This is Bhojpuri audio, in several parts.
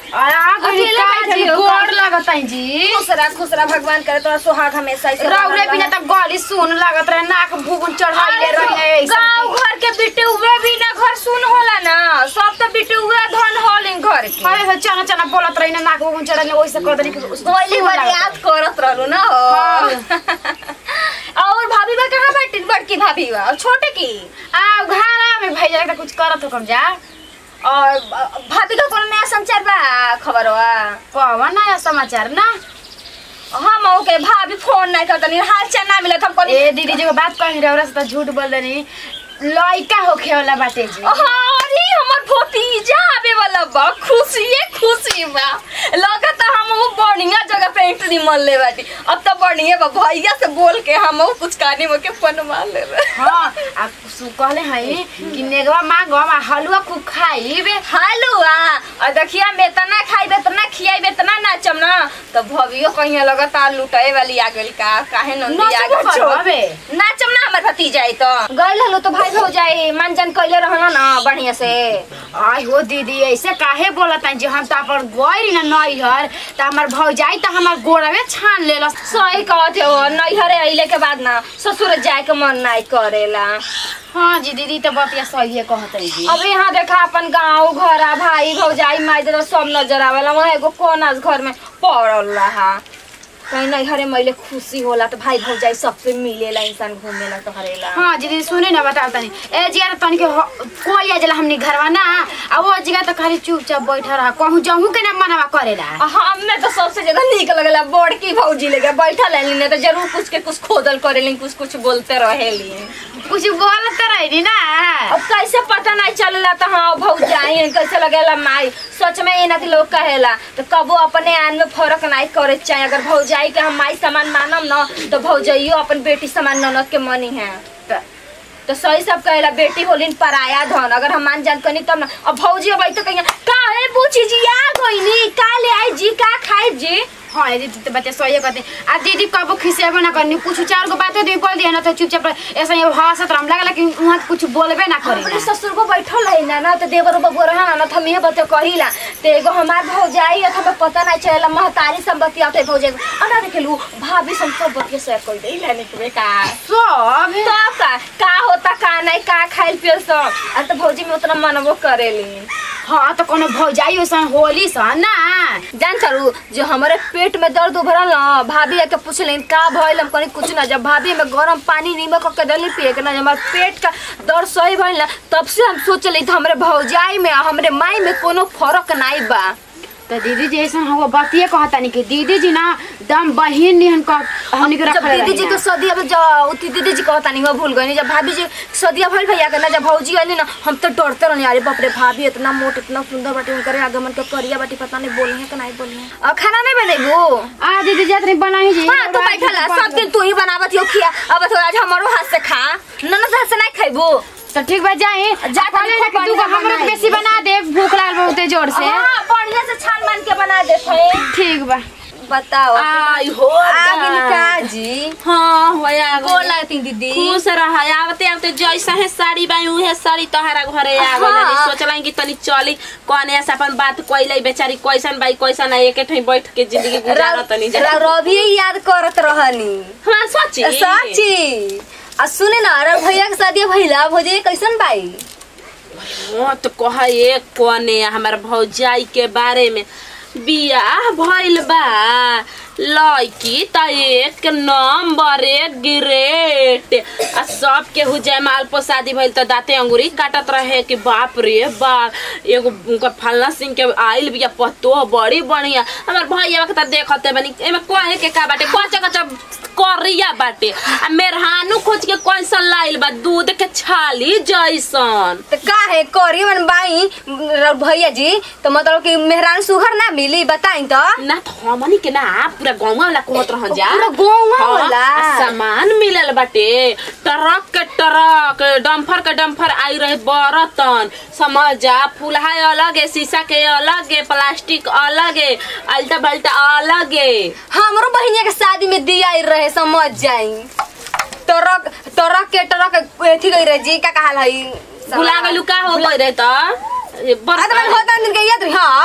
और आ गई अकेले बैठल काजी हो का? गोड़ लगत है जी खुश रहा खुश रहा भगवान करे तोरा सुहाग हमेशा ऐसे रौरे बनल बिना रहे। त गली सुन लागत रहे नाक भूगुन चढ़ाइले रहे ऐसे गाँव घर के बिटुआ भी ना घर सुन होला ना सब तो बिटुआ धन होल घर के अरे तो चना चना बोलत रही ना नाक भूगुन चढ़ाइले वैसे कर देनी पहली बार याद करत रहलू ना हो और भाभी बा कहाँ बैठी बड़की भाभी बा और छोटे की आ घरा में भैया के कुछ करत हो कम जा और भाभी का कोनो नया समाचार बा खबर बा कौन नया समाचार ना हम ओके भाभी फोन नहीं करता नहीं हाल चाल ना मिलत हम कहनी ए दीदी जी को बात कही रहे से तो झूठ बोल देनी लइका होखे वाला बाटे जी अरे हमर भतीजा आवे वाला बा खुशिये खुशी बा लगत हम वो बढ़िया जगह पे एंट्री मन ले बाटी अब तो बढ़िया बा भैया से बोल के हम वो कुछ कानी में के पनवा ले हाँ आ सु कहले हई कि नेगवा मांगो आ हलवा खूब खाइबे हलुआ और देखिया मैं तना खाइबे तना खियाइबे तना नाचम ना तो भवियो कहीं लगातार लुटाए वाली आ गइल का काहे नंदी आ नाचबो गइल करबे। नाचम ना हमर भतीजा आई तो गइल हलो तो भाई हो जाए मनजन कइले रहना ना बढ़िया से आई हो दीदी ऐसे काहे बोलत हई जे हम त अपन गइरी ना नैहर त हमर भौजाई त हमर गोड़वे छान लेलस सही कहते हो नैहरे अइले के बाद ना ससुर जाए के मन नहीं करेला हाँ जी दीदी त बतिया सही कहत है जी अब यहाँ देखा अपन गाँव घर आ भाई भौजाई माई दादा सब नजर आवेला वहाँ एगो कोना घर में पड़ल रहा कहीं नैहरे मैले खुशी होला तो भाई भौजाई सबसे मिलेला इंसान घूमेला तो हरेला हाँ जी दीदी सुने ना बताओ तनी ए जिया तनी के हो- कोई आ जला हमनी घरवा ना आ वो जगह त खाली चुपचाप बैठा रहा कहूँ जाऊँ के ना मनवा करेला हमें तो सबसे ज्यादा निक लगला बड़की भौजी लेके बैठल है नहीं तो जरूर कुछ के कुछ खोदल करेली कुछ कुछ बोलते रहेली कुछ बोलत त रही ना अब कैसे पता नहीं चलेला तो हाँ भौजाई कैसे लगेला माई सच में ये ना कि लोग कहेला तो कबो अपने आन में फर्क नहीं करे चाहे अगर भौजाई के हम माई समान मानम ना तो भौजाइयो अपन बेटी समान ननद के मनी है त- तो सही सब कहेला बेटी होलिन पराया धन अगर हम मान जान कनी तब ना अब भौजी अब तो कहिए का है पूछी जी आ गईनी का ले आई जी का खाई जी हाँ ये दीदी तो बच्चे सही कहते आ दीदी कबो खिसेबो ना करनी कुछ चार गो बातें दी बोल दिया ना तो चुपचाप ऐसा ये हंसत रहा लगा लेकिन वहाँ कुछ बोलबे ना करे अपने ससुर को बैठल है ना ना तो देवर बबुआ रहा ना तो हम ये बते कहिला तो एगो हमार भौजाई है तो हमें पता नहीं चलेला महतारी संपत्ति आते भौजाई अना देखेलू भाभी सब सब बतिया शेयर कर दे लेने के का सब तो का का होता का नहीं का खाइल पियल सब आ तो भौजी में उतना मनबो करेली हाँ तो कोनो भौजाई वैसा होली सा ना जान चलू जो हमारे पेट में दर्द उभरल ना भाभी आके पूछलेन का भइल हम कहीं कुछ ना जब भाभी में गरम पानी नीमक के दली पिए के ना जब हमारे पेट का दर्द सही भइल ना तब से हम सोचले तो हमरे भौजाई में आ हमरे माई में कोनो फर्क नहीं बा तो दीदी जी ऐसा हुआ बतिए कहता नहीं कि दीदी जी ना दम बहिन निहन कह हमनी के जब रखले दीदी जी रही के ना। सदिया में जब उती दीदी जी कहता नहीं वो भूल गई जब भाभी जी सदिया भइल भैया के ना जब भौजी आइली ना हम तो डरते रहनी अरे बाप रे भाभी इतना मोट इतना सुंदर बाटी उनकर आगमन के करिया बाटी पता नहीं बोली है कि नहीं बोली है और खाना नहीं बनेबू आ दीदी जात नहीं बनाई जी हाँ तू बैठल है सब दिन तू ही बनावत हो खिया अब तो आज हमारो हाथ से खा ननद हाथ से नहीं खैबू तो ठीक बा जाए जा कहले ना कि तनी तू खूब हमरा बढ़िया बेसी बना दे भूख लागल बहुते जोर से हाँ बढ़िया से छान मान के बना देते हैं ठीक बा बताओ आई हो आगे निका जी हाँ होया गोल लगती दीदी खुश रहा आवते आवते जैसा है साड़ी बाई उहे साड़ी तोहरा घरे आ गइल हाँ। सोचला कि तनी चली कौने से अपन बात कोइले बेचारी कैसन बाई कैसन है एक ठई बैठ के जिंदगी गुजार तनी जा रवि याद करत रहनी हां सच्ची सच्ची आ सुने ना अरे भैया के शादी भइला भौजी कैसन बाई वो तो कह एक कोने हमार भौजाई के बारे में बियाह भइल बा लड़की त एक नंबर एक ग्रेट आ सब केहू जयमाल पर शादी भइल त दाते अंगूरी काटत रहे कि बाप रे बाप एगो उनकर फलना सिंह के आइल बिया पतो बड़ी बढ़िया हमार भैया के त देखते बनी एमे कहे के का बाटे कच्चा कच्चा करिया बाटे आ मेहरानू खोज के कैसन लाइल बा दूध के छाली जैसन तो का है करी मन बाई र- भैया जी तो मतलब कि मेहरान सुहर ना मिली बताई तो ना तो हमनी के ना पूरा गाँव वाला कहत रह जा पूरा गाँव हाँ, वाला? आ सामान मिलल बाटे ट्रक के ट्रक डम्फर के डम्फर आई रहे बर्तन समझ जा फुलहा अलग है शीशा के अलग है प्लास्टिक अलग है अल्टा बल्टा अलग है हमरो बहिनिया के शादी में दिया ही रहे समझ जाई ट्रक ट्रक के ट्रक एथी गई रहे जी का कहल हई भुला गलू का हो गई रहे तो ये आ तो मैंने बर्तन होता दिन के याद रही हां बर्तन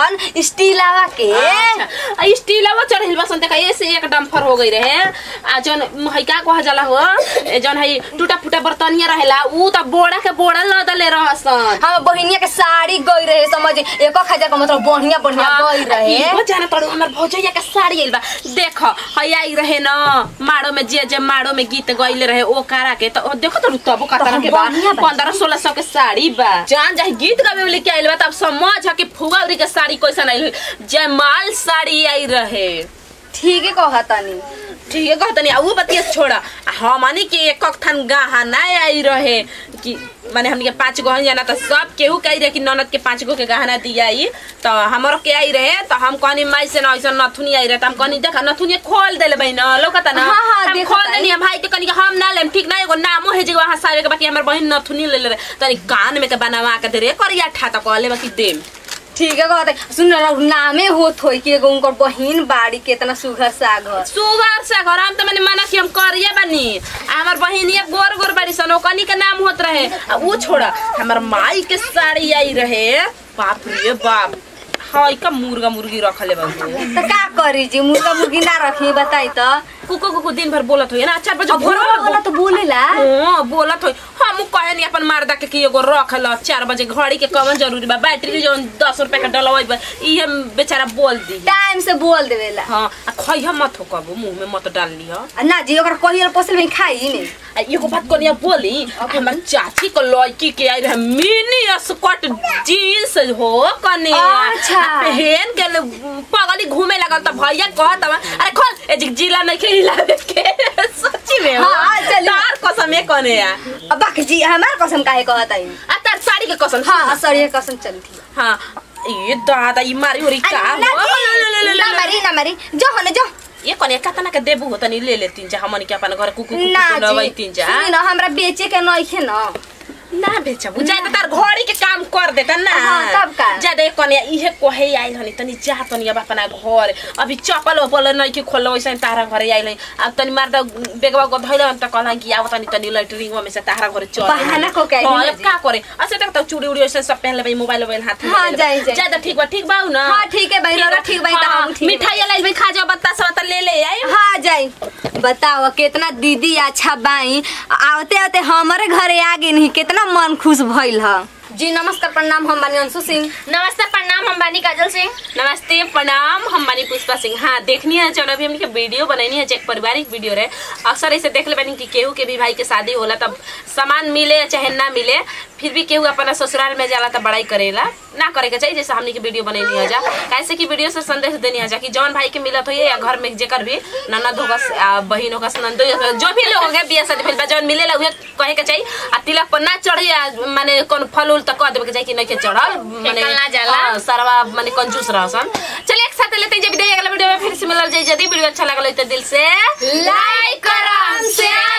रहन स्टीलावा के अच्छा आ स्टीलवा चढ़िल बसन देखा ऐसे एक डम्फर हो गई रहे आ जौन है का कहा जाला हो ए जौन है टूटा फूटा बर्तनिया रहेला ऊ त बोड़ा के बोड़ा लदले रहसन हम बहिनिया के साड़ी गई रहे समझ एक हजार का मतलब बढ़िया बढ़िया गई रहे इहो जाना तड़ो हमर भौजैया के साड़ी आइल बा देख हई आई रहे न माड़ो में जे जे माड़ो में गीत गइले रहे ओ कारा के त ओ देखो तो तबो का तरह के बा बढ़िया बा। 15 1600 के साड़ी बा जान जाहि गीत गावे वाली के आइल बा तब समझ ह कि फुगौरी के साड़ी कैसन आइल जयमाल साड़ी आई रहे ठीक है कहा तनी ठीक है कहतनी आ ऊ बतिया छोड़ा आ हमनी के एक थान गहना आई रहे कि माने हमनी के पांच गो हन जाना त सब केहू कही रहे कि ननद के पांच गो के गहना दिया आई त हमरो के आई रहे त हम कहनी माई से न ऐसा नथुनी आई रहे त हम कहनी देखा नथुनी खोल देले बहिन लौकता ना हाँ, हाँ, हम देखत खोल आई। देनी हम भाई के कहनी कि हम ना लेम ठीक ना एगो नामो है जे वहां सारे के बाकी हमर बहिन नथुनी ले ले रहे तनी कान में के बनवा के दे रे करिया ठा त कहले बाकी देम ठीक है कहते सुन रहा नामे होत होई कि एगो उनकर बहिन बाड़ी केतना सुघर सागर सुगर से घर हम त मैंने माना कि हम करिए बनी आ हमर बहिनिया गोर गोर बाड़ी सन ओकनी के नाम होत रहे आ ऊ छोड़ा हमर माई के साड़ी आई रहे बाप रे बाप हाय का मुर्गा मुर्गी रखले बाबू तो का करी जी मुर्गा मुर्गी ना रखी बताई तो कुको कुको दिन भर बोलत होई ना चार बजे अब भोर घरवा वाला तो बोलेला हाँ बोलत होई हम कहे नहीं अपन मर्दा के कि एगो रख ल चार बजे घड़ी के कवन जरूरी बा बैटरी जो दस रुपया के डलवाई बा इहे बेचारा बोल दी टाइम से बोल देवेला हाँ आ खइह मत हो कबो मुंह में मत डाल लिह आ ना जी ओकरा कहियल पोसल में खाई ने आ एगो बात कनिया बोली हमर चाची को लड़की के आई रहे मिनी स्कर्ट जीन्स हो कनिया अच्छा। आ पहन के ल- पगली घूमे लगल त भैया कहत हवा अरे खोल ए जी जिला नहीं के हिलावे के सच्ची में हो हाँ, चली। तार कसम है कनिया अब बाकी जी हमार कसम काहे कहत आई आ तार साड़ी के कसम हाँ सरिये कसम चल थी हाँ ये दादा ये मारी हो रही का ना हो? ले, ले, ले, ले, ना ले। मारी ना मारी जो हो ना जो ये कनिया कतना के देबू हो तनी ले ले तीन जा हमन के अपन घर कुकु ना कुकु नवई जी तीन जा सुनी ना हमरा बेचे के नइखे ना ना बेचबू जाए तार घड़ी के काम कर देता ना हाँ, तब का? ज्यादा कनिया इहे कहे आइल हनी तनी जा तनी अब अपना घर अभी चपल वपल नहीं के खोल वैसे तारा घरे आइल हनी अब तनी मार द बेगवा को धइल त कहला कि आव तनी तनी लैट्रिन में से तारा घरे चल बहाना को के आइल हाँ, हनी अब का करे अच्छा तक त चूड़ी उड़ी वैसे सब पहन लेबै मोबाइल मोबाइल हाथ में हाँ, ले जाई, लेबै। जाई। ज्यादा ठीक बा ठीक बा ना हाँ, ठीक है भाई, रौरा ठीक बा, त हाँ, हम ठीक बा। मिठाई लाइल भाई खा जाओ बत्ता सब त ले ले आई हाँ जाई बताओ कितना दीदी अच्छा बाई आवते आवते हमारे घरे आ गई नहीं कितना मन खुश भइल ह जी नमस्कार प्रणाम हम बानी अंशु सिंह नमस्ते प्रणाम हम बानी काजल सिंह नमस्ते प्रणाम हम बानी पुष्पा सिंह हाँ देखनी है जौन अभी हमने वीडियो बनैनी है जो एक पारिवारिक वीडियो रहे अक्सर ऐसे देख ले बानी कि केहू के भी भाई के शादी होला तब सामान मिले चाहे ना मिले फिर भी केहू अपना ससुराल में जाला तब बड़ाई करेला ना करे के चाहिए जैसे हमने के वीडियो बनैनी है जा कैसे कि वीडियो से संदेश देनी है जा कि जौन भाई के मिलत हो या घर में जेकर भी ननद होगस आ, बहिन होगस नंदो होगस, जो भी लोग होंगे बिया शादी भइल बा जौन मिलेला उहे कहे के चाहिए आ तिलक पर ना चढ़ी आ, माने कौन फल उल तक कह देवे के चाहिए कि नहीं के चढ़ल माने फेकल ना जाला। हाँ, सरवा माने कंजूस रहसन चलिए एक साथ लेते हैं जब विदाई अगला वीडियो में फिर से मिलल जाए यदि वीडियो अच्छा लगल हो तो दिल से लाइक करम शेयर